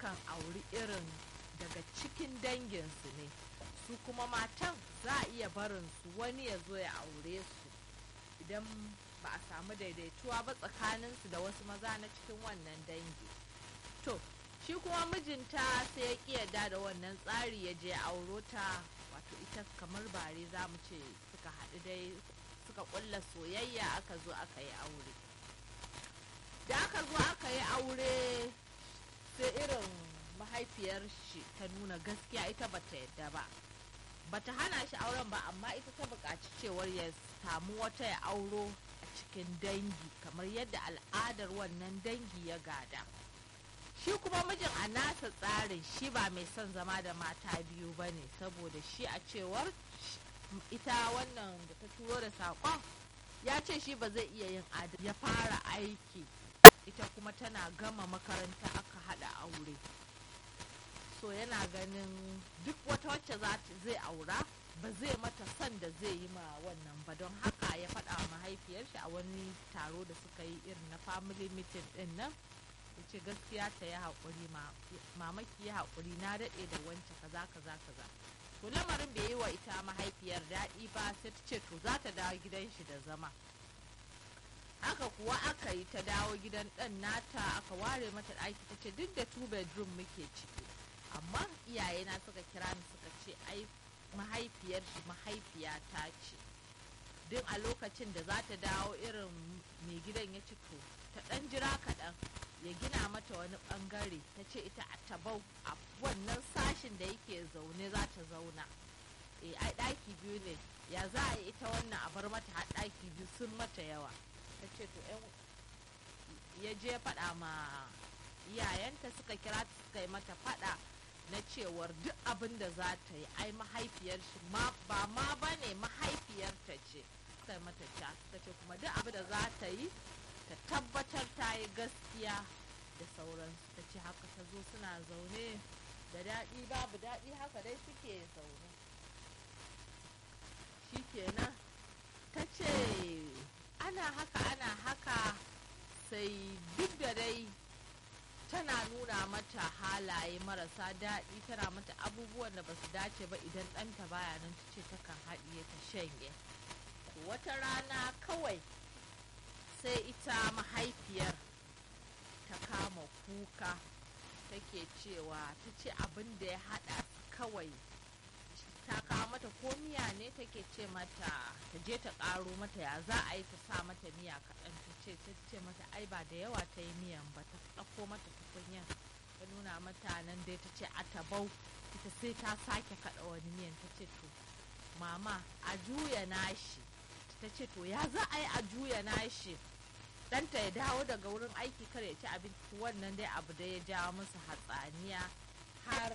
yakan auri irin daga cikin danginsu ne su kuma matan za a iya barin su wani ya zo ya aure su idan ba a samu daidaituwa ba tsakaninsu da wasu maza na cikin wannan dangi to shi kuma mijinta sai ya ƙi yarda da wannan tsari ya je auro ta wato ita kamar bare za mu ce suka haɗu dai suka ƙulla soyayya aka zo aka yi aure da aka zo aka yi aure sai irin mahaifiyar shi ta nuna gaskiya ita bata yadda ba bata hana shi auren ba amma ita ta buƙaci cewar ya samu wata ya auro a cikin dangi kamar yadda al'adar wannan dangi ya gada shi kuma mijin a nasa tsarin shi ba mai son zama da mata biyu ba ne saboda shi a cewar ita wannan da ta turo da saƙon ya ce shi ba zai iya yin adal ya fara aiki ita kuma tana gama makaranta aka haɗa aure so yana ganin duk wata wacce zai aura ba zai mata son da zai yi ma wannan ba don haka ya faɗa wa mahaifiyar shi a wani taro da suka yi irin na family meeting din nan ya ce gaskiya ta yi haƙuri mamaki ya haƙuri na daɗe da wance kaza kaza kaza to lamarin bai yi wa ita mahaifiyar daɗi ba sai ta ce to za ta dawo gidan shi da zama haka kuwa aka yi ta dawo gidan ɗan nata aka ware mata ɗaki ta ce duk da two bedroom muke ciki amma iyayena suka kira ni suka ce ai mahaifiyar shi mahaifiya ta ce duk a lokacin da za ta dawo irin mai gidan ya ci to ta ɗan jira kaɗan ya gina mata wani ɓangare ta ce ita a tabau a wannan sashin da yake zaune za ta zauna e ai ɗaki biyu ne ya za a yi ita wannan a bar mata har ɗaki biyu sun mata yawa ta ce to ya je faɗa ma iyayenta suka kira ta suka yi mata faɗa na cewar duk abin da za ta yi ai mahaifiyar shi ba ma ba ne mahaifiyarta ce suka yi mata ca suka ce kuma duk abin da za ta yi ta tabbatar ta yi gaskiya da sauransu ta ce haka ta zo suna zaune da daɗi babu daɗi haka dai suke zaune shi kenan ta ce ana haka ana haka sai duk da dai tana nuna mata halaye marasa daɗi tana mata abubuwan da ba su dace ba idan ɗanta baya nan ta ce takan haɗiye ta shanye wata rana kawai sai ita mahaifiyar ta kama kuka take cewa ta ce abin da ya haɗa kawai ta kawo mata ko miya ne take ce mata ta je ta ƙaro mata ya za a yi ta sa mata miya kaɗan ta ce ta ce mata ai ba da yawa ta yi miyan ba ta ɗauko mata tukunyan ta nuna mata nan dai ta ce a tabau ita sai ta sake kaɗa wani miyan ta ce to mama a juya nashi ta ce to ya za a yi a juya nashi ɗanta ya dawo daga wurin aiki kar ya ci abinci wannan dai abu da ya jawo musu hatsaniya har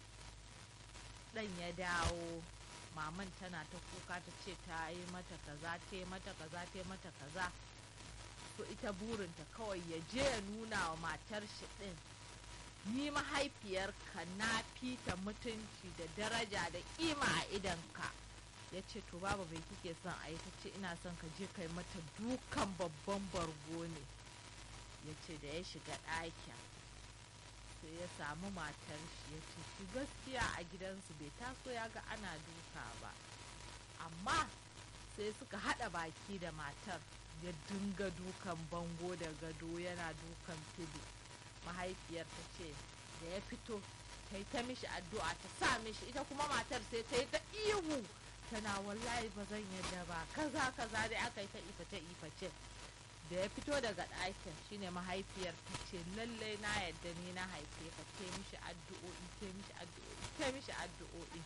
ɗan ya dawo maman tana ta kuka ta ce ta yi mata kaza ta yi mata kaza ta yi mata kaza to ita burinta kawai ya je ya nuna wa matar shi ɗin ni mahaifiyarka na fita mutunci da daraja da ƙima a idanka ya ce to babu bai kike son a yi ta ce ina son ka je kai mata dukan babban bargo ne ya ce da ya shiga ɗakin sai ya samu matar shi ya ce shi gaskiya a gidansu bai taso ya ga ana duka ba amma sai suka haɗa baki da matar ya dinga dukan bango da gado yana dukan fili mahaifiyar ta ce da ya fito ta yi ta mishi addu'a ta sa mishi ita kuma matar sai ta yi ta ihu tana wallahi ba zan yadda ba kaza kaza dai aka yi ta iface iface da ya fito daga ɗakin shine mahaifiyar ta ce lallai na yadda ni na haife ka te mishi addu'o'i te mishi addu'o'i te mishi addu'o'i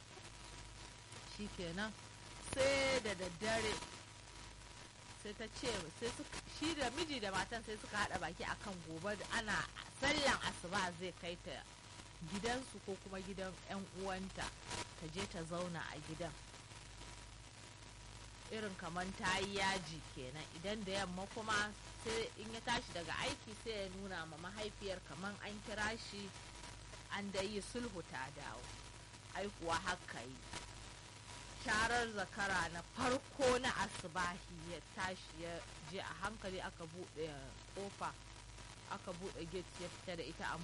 shikenan sai da daddare sai ta ce sai shi da miji da matan sai suka haɗa baki akan gobe ana sallan asuba zai kai ta gidansu ko kuma gidan 'yan uwanta ta je ta zauna a gidan irin kamar ta yi yaji kenan idan da yamma kuma sai in ya tashi daga aiki sai ya nuna ma mahaifiyar kamar an kira shi an da yi sulhu ta dawo aikuwa haka yi sharar zakara na farko na asibahi ya tashi ya je a hankali aka buɗe kofa aka buɗe gate ya fita da ita a